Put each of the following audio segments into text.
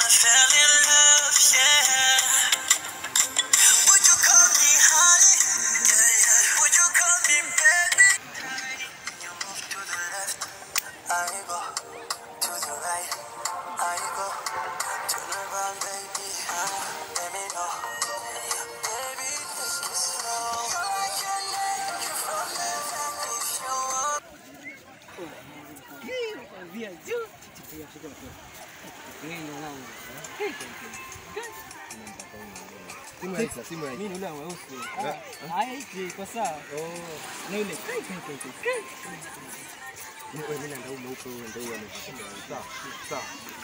I fell in love, yeah. Would you call me honey? Yeah, yeah. Would you call me baby? You move to the left, I go to the right, I go turn around, baby. Uh, let me know, baby. Take it slow. I can make you from heaven if you want. Simu ya Isa, simu ya Isa. Mimi ule mweusi. Haya hiki iko sawa. Na ile Wewe mimi ndio mweupe wewe ndio wewe ameshinda. Sawa, sawa.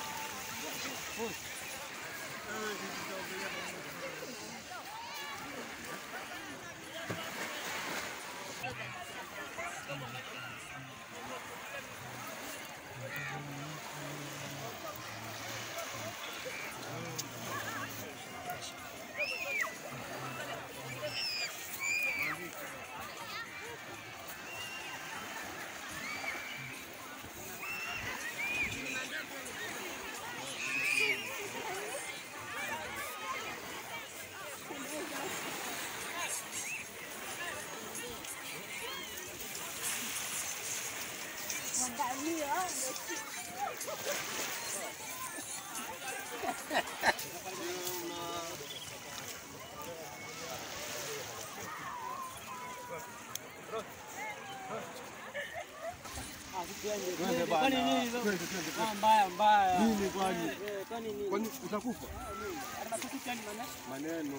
Kwani nini hizo? Ah, mbaya mbaya. Nini kwani? Eh, Kwani nini? Kwani utakufa? Atakuficha ni maana? Maneno.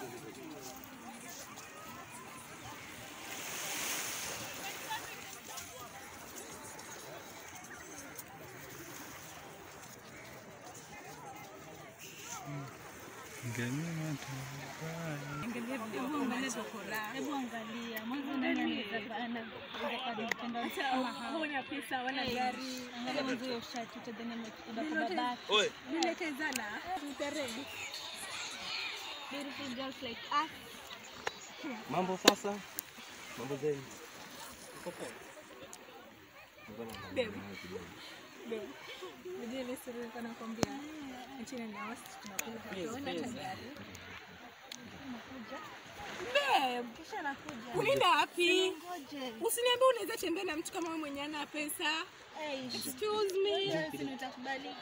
Hebu angalia mwanzo nani anaweza bana kutenda kama hao. Huna pesa wala gari. Angalia mwanzo hiyo shati utadhani amekuda kwa babake. Nilekezana. Utaredi. Beautiful girls like us. Mambo sasa? Mambo zenu? Babe. Babe. Unajua ile story nilikuwa nakwambia. Achana na wasi tunakula hatuona hata gari. Babe, Kisha nakuja. unaenda wapi? Ngoje. Usiniambie unaweza tembea na mtu kama wewe mwenye ana pesa. Hey, Excuse me. wewe si utakubalika.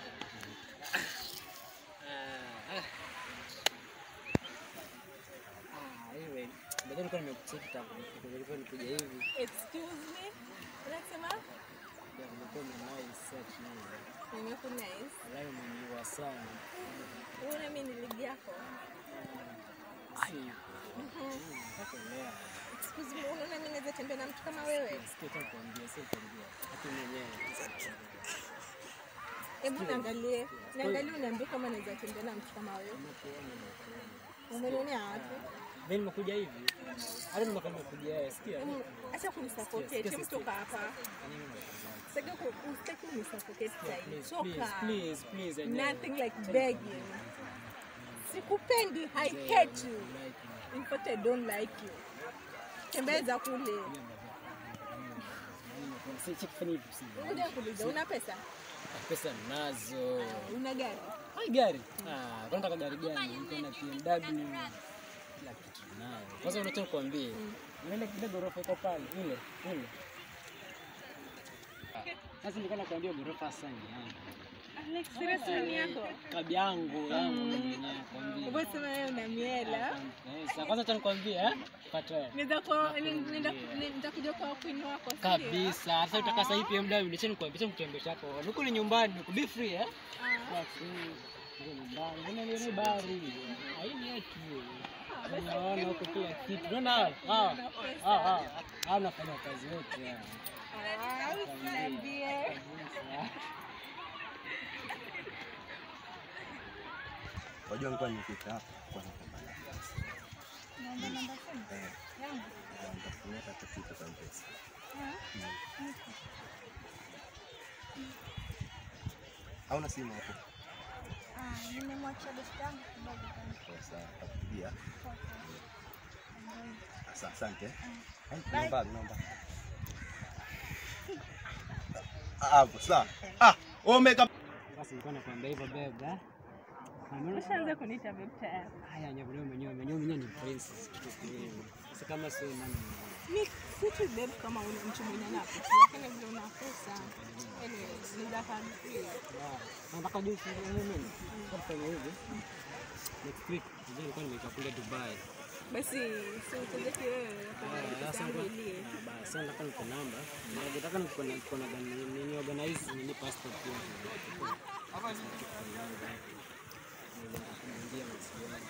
Ah, wewe. Ndio nilikuwa nimekucheki tangu nilikuwa nikuja hivi. Excuse me. Unasema? Ya, Nilikuwa nimewahi search nini. Nimekunice. Walahi umeniua sana. Unaona mimi ni ligi yako. Si. Mpaka leo. Excuse me, unaona mimi naweza tembea na mtu kama wewe? Sikia tu kuambia, si kuambia. Hata mwenyewe. Hebu niangalie. Niangalie uniambie kama naweza tembea na mtu kama wewe. Umenionea wapi? Mimi nimekuja hivi. Hata nimekuja nimekuja wewe, sikia. Hebu acha kunisuffocate. Hebu toka hapa. Sitaki ku- usitaki unisuffocate sasa hivi. Please, Toka. please, please, please. I know. Nothing like begging. Sikupendi, I hate you. In fact, I don't like you. Tembeza kule. Si cheki fanya hivi si. Ngoja kuuliza, una pesa? Pesa nazo. Una gari? Hai gari. Ah, kwa nataka gari gani? Niko na BMW. Kila kitu nayo. Kwanza unataka kuambie. Unaenda kile gorofa iko pale, ile, ile. Sasa nilikuwa nakwambia gorofa sana yangu. Alex, seriously ni yako? Kabi yangu, yangu mwenyewe nakwambia. Hebu sema wewe una miela. Eh, Sasa kwanza acha nikwambie eh? Pata. Nenda kwa nenda nitakuja kwa queen wako. si ndio? Kabisa. Sasa utaka sasa hivi BMW, nicho nikwambia mtembesha hapo. Niko ni nyumbani, niko be free eh? Ah. Kwa free. Niko nyumbani. Mbona ni ni bari? Haini yetu. Unaona huko kila kitu. Unaona hawa? Hawa. Hawa. Hawa. Hawa wanafanya kazi yote. hawa. Ah, usiniambie. Kabisa. Wajua nilikuwa nimefika hapa kwa napambana. Naomba namba simu Eh, yangu. na nitakutumia hata kitu kwa mpesa. Hauna simu hapo? Ah, nimemwachia besti yangu kidogo kama Sasa nitakupigia. kwa Asa- Asante. Eh, Bye. Naomba, naomba. Ah, Hapo sawa. Ah, wewe umeka Basi nilikuwa nakwambia hivyo bebe. eh? Umeona? Ushaanza kuniita babe tayari. Haya, nyewe mwenyewe mwenyewe mwenyewe ni princess kitu kile. Sasa kama sio nani Mi si tu babe kama ule mtu mwenye ana pesa, lakini vile una pesa. Anyway, ni za kadri. nataka juu sasa mimi kufanya hivi next week ndio nilikuwa nimekaa kule Dubai. Basi si upeleke wewe kwa Ah, pesa Sasa yangu kwa- ilie. Ah, basi sasa nataka niko namba. Na nataka niko na niko na gani nini organize nini passport yangu. Ndio msione.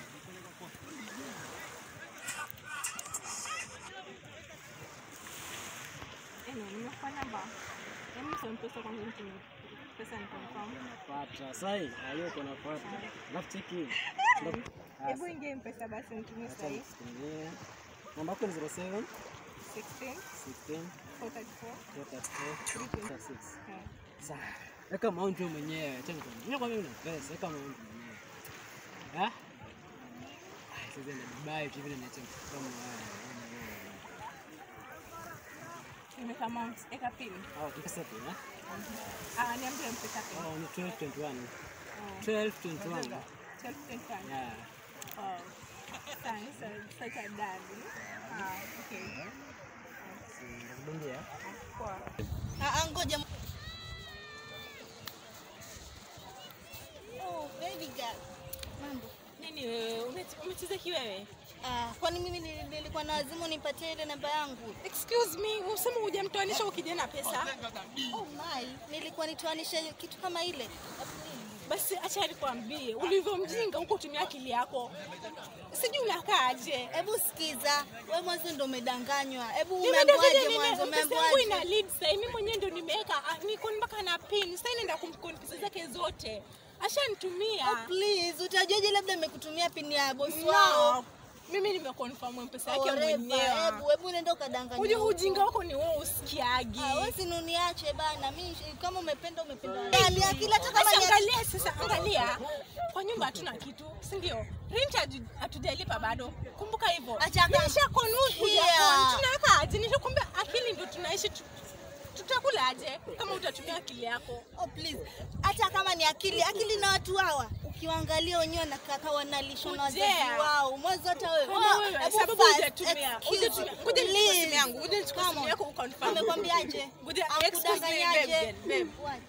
Anyway, nimekupa namba. Hebu sio pesa kwanza nitumie. Pesa ni confirm. Pata sai ayo kuna pata. Alafu cheki. Ndio. Hebu ingia mpesa basi nitumie Acha sahi. nisikie. Namba yako ni 07 16 16 434 434 36. Eh. Sasa weka amount wewe mwenyewe. Acha nikwambie. Mimi kwa mimi na pesa, weka amount mwenyewe. Ah? Ah, Sasa na Dubai tu vile nacho kama haya. Nimeka amount, eka pin. Ah, pesa tu, eh? Ah, niambie mpesa pin. Oh, ni 1221. Oh. 1221. 12.5. Yeah. Oh. Thanks, uh, such a daddy. Ah, okay. Nakudungia. Poa. Ah, ah, ngoja. Oh, baby girl. Mambo. Nini wewe ume- umecheza kiwewe? Ah, kwani mimi nili- nilikuwa na wazimu nipatie ile namba yangu? Excuse me, usema hujamtoanisha ukija na pesa? Oh my, nilikuwa nitoanishe kitu kama ile. Basi acha nikwambie, ulivyo mjinga huko tumia akili yako. Sijui unakaaje. Hebu sikiza, we mwanzo ndo umedanganywa. Hebu Nimeenda umeambiwaje vile mwanzo? nime- pesa yangu ina Umeambiwaje? lead sasa. Mimi mwenyewe ndo nimeweka ah, niko mpaka na pin. Sasa inaenda kumkoni pesa zake zote. Ashanitumia. Oh, please, utajuaje labda nimekutumia pini ya bosi wao? No. Mimi nimeconfirm pesa yake Whatever, mwenyewe. Hebu hebu nenda ukadanganya. Uje huko. ujinga wako ni wewe usikiagi. Ah, wewe si nuniache bana. Mimi kama umependa umependa. Yaani akili hata kama Sasa ni angalia sasa, angalia kwa nyumba hatuna kitu, si ndio? Rent hatu- hatujalipa bado, kumbuka hivyo. Acha kama- Nisha convert kuja Here. con- tunaweka aje? Nishakwambia akili ndio tunaishi tu, tutakula aje kama utatumia akili yako? Oh, please. Hata kama ni akili, akili na watu hawa ukiwaangalia wenyewe na kaka wanalishwa na wazazi Ujea. wao. Mwanzo hata wewe. Kama Oh, wewe, hebu sababu first, hujatumia. excuse Hujatumia. me, Ngoja nichukue please. simu yangu, ngoja nichukue Come simu on. yako uconfirm. Amekwambiaje? Ngoja, excuse me, Akudanganyaje? babe, babe. What?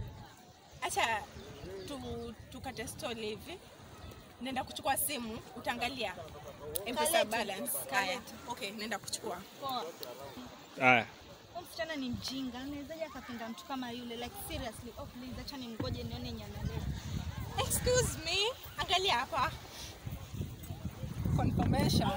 Acha tu, tukate story hivi, nenda kuchukua simu, utaangalia M-Pesa Kalete. balance. Haya, okay, nenda kuchukua. Poa. Haya. Huyu msichana ni mjinga. Anawezaje akapenda mtu kama yule? Like seriously. Oh, please acha nimngoje nione nyana leo. Excuse me, angalia hapa. Confirmation.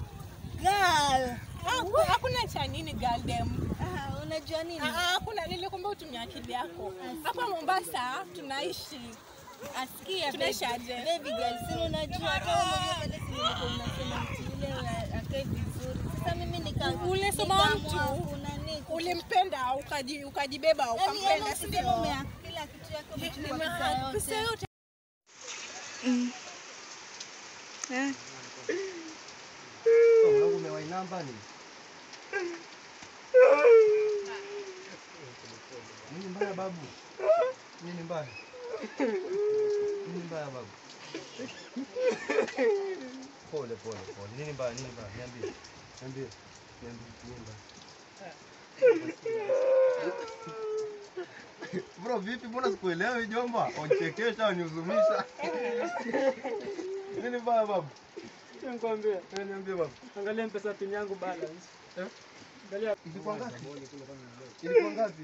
Girl. Ah, Hakuna cha nini girl dem. Ah, unajua nini? Ah, ah, Hakuna nilikwambia utumie akili yako. Hapa Mombasa tunaishi. Asikia Tunaishi baby. aje? Baby girl, si unajua hata wewe mwenyewe pale si nilikuwa unasema mtu yule akae vizuri. Sasa mimi nika Ulisema nikaamua mtu. kuna nini? Ulimpenda ukaji, ukajibeba Yaani ukampenda, yaani si usiseme ndio? umea kila kitu yako umechukua Nime- pesa pesa yote. yote. Mwanangu umewahi namba ni? Nini mbaya babu? Nini mbaya? Nini mbaya babu? Pole pole pole. Nini mbaya? Nini mbaya? Niambie. Niambie. Niambie nini mbaya? Bro, vipi? Mbona sikuelewi jomba? Unchekesha, unihuzunisha. Nini mbaya babu? Nikwambia, Eh, Niambie babu. angalia mpesa pin yangu balance. Eh? Angalia Ilikuwa ngapi? Ilikuwa ngapi?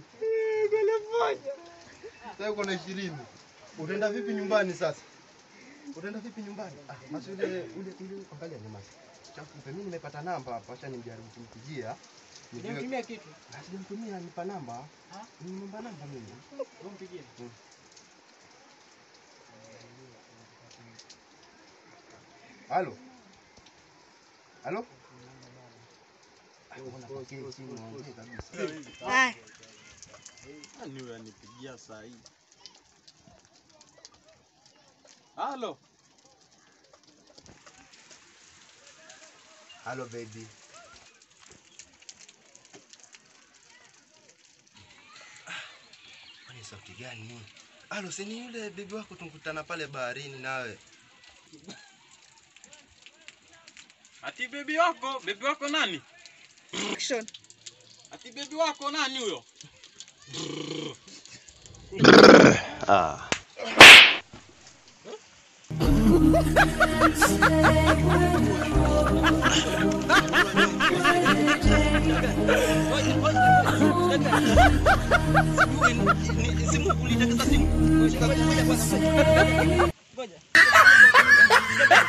Sasa uko na ishirini. Utaenda vipi nyumbani sasa? Utaenda vipi nyumbani? Ah, basi ule ule ule angalia nyuma. Chakupe mimi nimepata namba hapa, acha nimjaribu kumpigia. Nijue Nitumia kitu. Ah, sijamtumia nipa namba. Ah? Nimempa namba mimi. Umpigie. Halo. Halo? Ah, mbona pokea simu ongee kabisa. Ah, Nani huyo anipigia saa hii? Halo, Halo baby. Ah, Kwani sauti gani? Alo, si ni yule bibi wako tunkutana pale baharini nawe. Ati bebi wako, bebi wako nani? Action. Ati bebi wako nani huyo? Simu ulitaka simu.